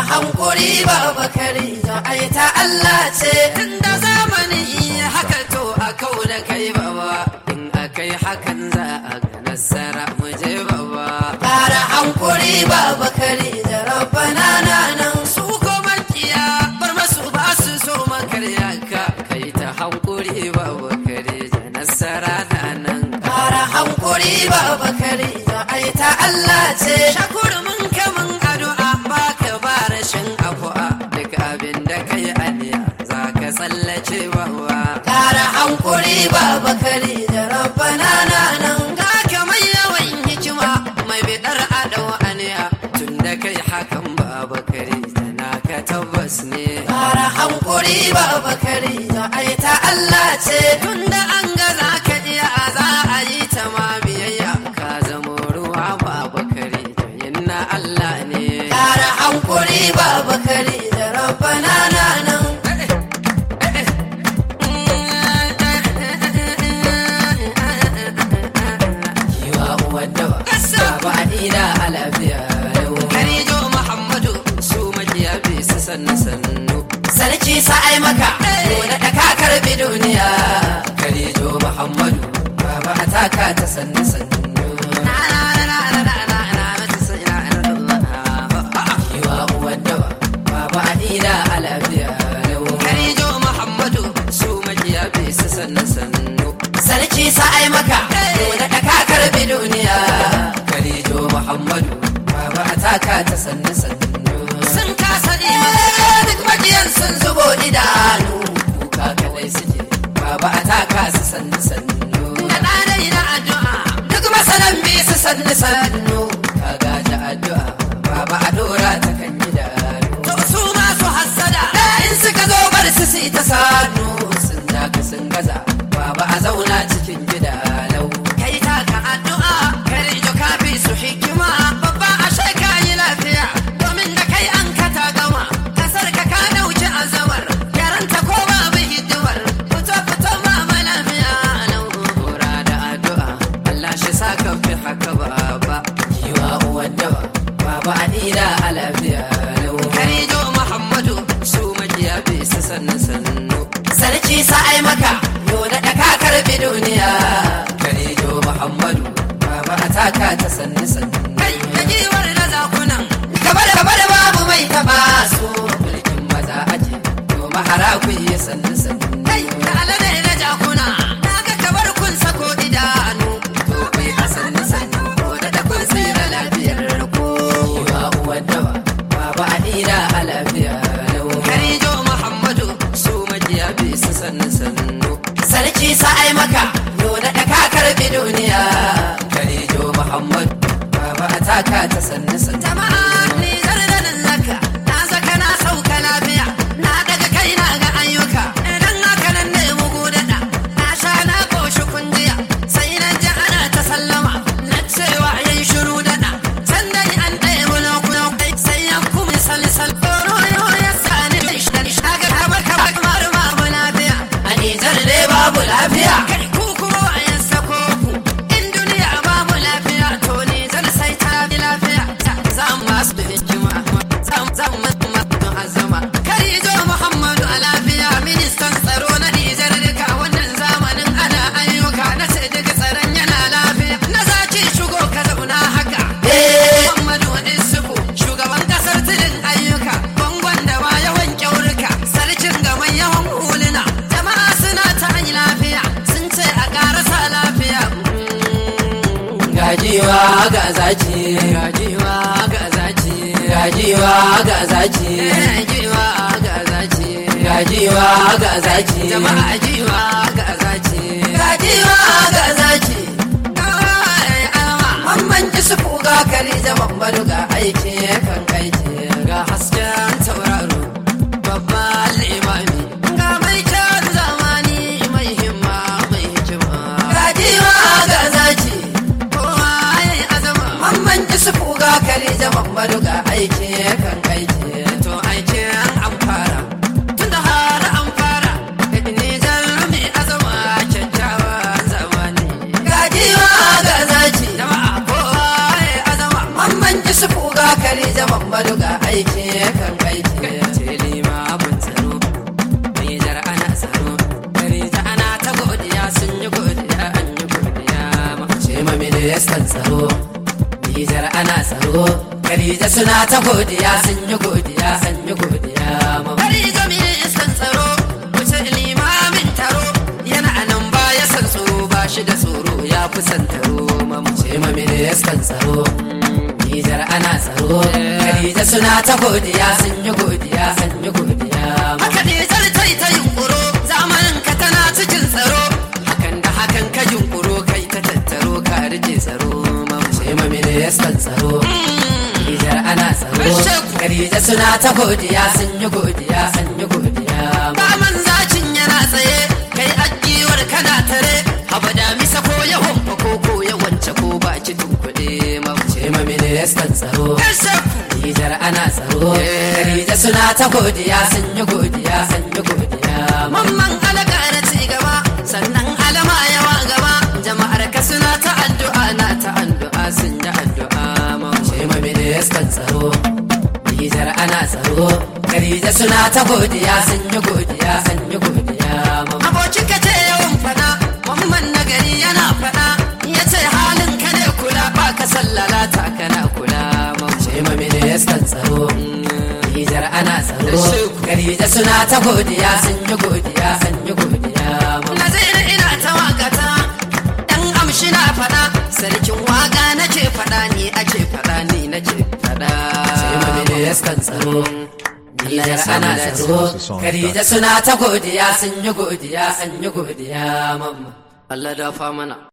hankuri ba bakari da ai ta Allah ce inda zamani haka to a kau da kai baba in akai hakan za a ga nasara mu je baba ƙara hankuri ba bakari da rabbana na nan su ko makiya bar masu ba su so makarya ka kai ta hankuri ba bakari da nasara na nan ƙara hankuri ba bakari da ai ta Allah ce shakuru mun kamun addu'a ba ka ba rashin afu'a duk abin da kai aniya za ka tsallace bawa ƙara hankuri ba bakari da rabbana na nan ga ka mai yawan hikima mai bidar adau aniya tun da kai hakan ba bakari tana ka tabbas ne ƙara hankuri ba bakari da ai ta Allah ce tun da an ga za ka iya za a yi ta ma biyayya ka zamo ruwa ba bakari da yinna Allah ne ƙara hankuri ba bakari da rabbana na nan Kiwa uwan dawa, baba Adina a lafiya lau. Karijo Muhammadu su makiya bi su sannu sannu. Sarki sa'ai maka, da da ka karbi duniya. Karijo Muhammadu, baba a taka ta sannu sannu. Kiwa uwan dawa, baba Adina a lafiya lau. Karijo Muhammadu su makiya bi su sannu sannu. Sarki sa'ai maka, da da ka karbi duniya. Karijo Muhammadu, baba a taka ta sannu sannu. Sun kasa imani duk makiyan sun zubo idanu. Kuka kadai suke, baba a taka su sannu sannu. Da ɗanai na addu'a, duk masanan bi su sannu sannu. Ka gaji addu'a, baba a dora ta kan idanu. To su masu hassada, in suka zo bar su su ta sanu. Sun daka sun gaza, baba a zauna cikin gida lau. Kai taka addu'a, kare jo kafi su hikima, babba a shaka yi lafiya. Domin da kai an ka ta gama, kasar ka ka dauki azamar. Yaranta ko babu hidimar, fito fito ma lafiya lau. Kura da addu'a, Allah shi sa ka fi haka baba. Kiwa uwan dawa, baba Adina a lafiya lau. Karijo Muhammadu, su makiya bi su sannu sannu. Sarki sa'ai maka, yau da ka karbi duniya. Karijo Muhammadu, baba a taka ta sannu sannu. Kai, da giwar da zakunan, gaba da gaba da babu mai taba su. Mulkin maza aje, to mahara ku yi sannu sannu. Kai, da alade da jakuna, na ga kabar kun sako idanu. To kai a sannu sannu, ko da da kun tsira lafiyar ku. Yiwa uwan dawa, baba Adina a lafiya lau. Karijo Muhammadu, su majiya bi su sannu sannu. Sarki sa'ai maka, yau da ka karbi duniya. Karijo Muhammadu, baba a taka ta sannu sannu. Jama'a ni zardanin zaka, na zaka na sauka lafiya. Na daga kai na ga ayyuka, idan haka nan ne mugu daɗa. Na sha na koshi kunjiya, sai na ji ana ta sallama. Na cewa yayi shiru daɗa, sannan an ɗaya bulo-bulo. Sai ya kuma salisal, koro ya sani shaga kamar kamar kamar babu lafiya. A Nijar dai babu lafiya. Kai ku kuma a yan sako ku, in duniya babu lafiya, to Nijar sai ta bi lafiya. Za mu masu da hikima, za mu za mu masu azama. Kai zo Muhammadu a lafiya, ministan tsaro na Nijar duka wannan zamanin ana ayyuka na ce duka tsaron yana lafiya. Na zaci shigo ka zauna haka. Muhammadu Isufu, shugaban kasar tilin ayyuka, bangon da ma yawan kyaurika, sarkin gaban yawan huluna. Jama'a suna ta yi lafiya, sun ce a ƙarasa lafiya. Gajiwa ga zaci, gajiwa ga zaci, gajiwa ga zaci, gajiwa ga zaci, gajiwa ga zaci, jama'a jiwa ga zaci, gajiwa ga zaci. Mamman ji su ga kari zaman badu ga aiki kan aiki ga hasken tauraro babban limami ga mai kyan zamani mai himma mai hikima ga jiwa ga zaki kowa ya yi azama mamman ji su ga kari zaman badu ga aiki kan aiki to aikin an fara tun da har an fara ne mai azama kyakkyawan zamani ga jiwa ga zaki jama'a kowa ya azama mamman ji su ga kari zaman badu ga aiki kan aiki ce limamin tsaro Nijar ana tsaro Karija ana ta godiya sun yi godiya an yi godiya ce ma ministan tsaro Nijar ana tsaro Karija suna ta godiya sun yi godiya an yi godiya Karija ministan tsaro wuce limamin taro yana nan baya san tsoro ba shi da tsoro ya fi san taro ce ma ministan tsaro Nijar ana tsaro Khadija suna ta godiya sun yi godiya sun yi godiya Haka Nijar ta yi ta yunkuro zamanin ka tana cikin tsaro Hakan da hakan ka yunkuro kai ta tattaro ka rike tsaro Mamce ma ministan tsaro Nijar ana tsaro Khadija suna ta godiya sun yi godiya sun yi godiya Baman zacin yana tsaye kai ajiwar kana tare Haba da misa ko ya homfa ko ko ya wance ko ba ci tunkuɗe Mamce ma ministan tsaro Nijar ana tsaro Khadija suna ta godiya sun yi godiya sun yi godiya Mamman alaka na ci gaba sannan alama yawa gaba jama'ar ka suna ta addu'a na ta addu'a sun yi addu'a Mamce ma ministan tsaro Nijar ana tsaro Khadija suna ta godiya sun yi godiya sun yi godiya Abokin ka ce yawan fada Mamman nagari yana fada ya ce halin ka ne kula ba ka sallala ta kana kula Mamce ma ministan tsaro Nijar ana tsaro Khadija suna ta godiya sun yi godiya sun yi godiya Nazir ina ta wakata Dan amshi na fada sarkin waka nake fada ni ake fada ni nake fada Sai ma ministan tsaro Nijar ana tsaro Khadija suna ta godiya sun yi godiya sun yi godiya mamma Allah dafa mana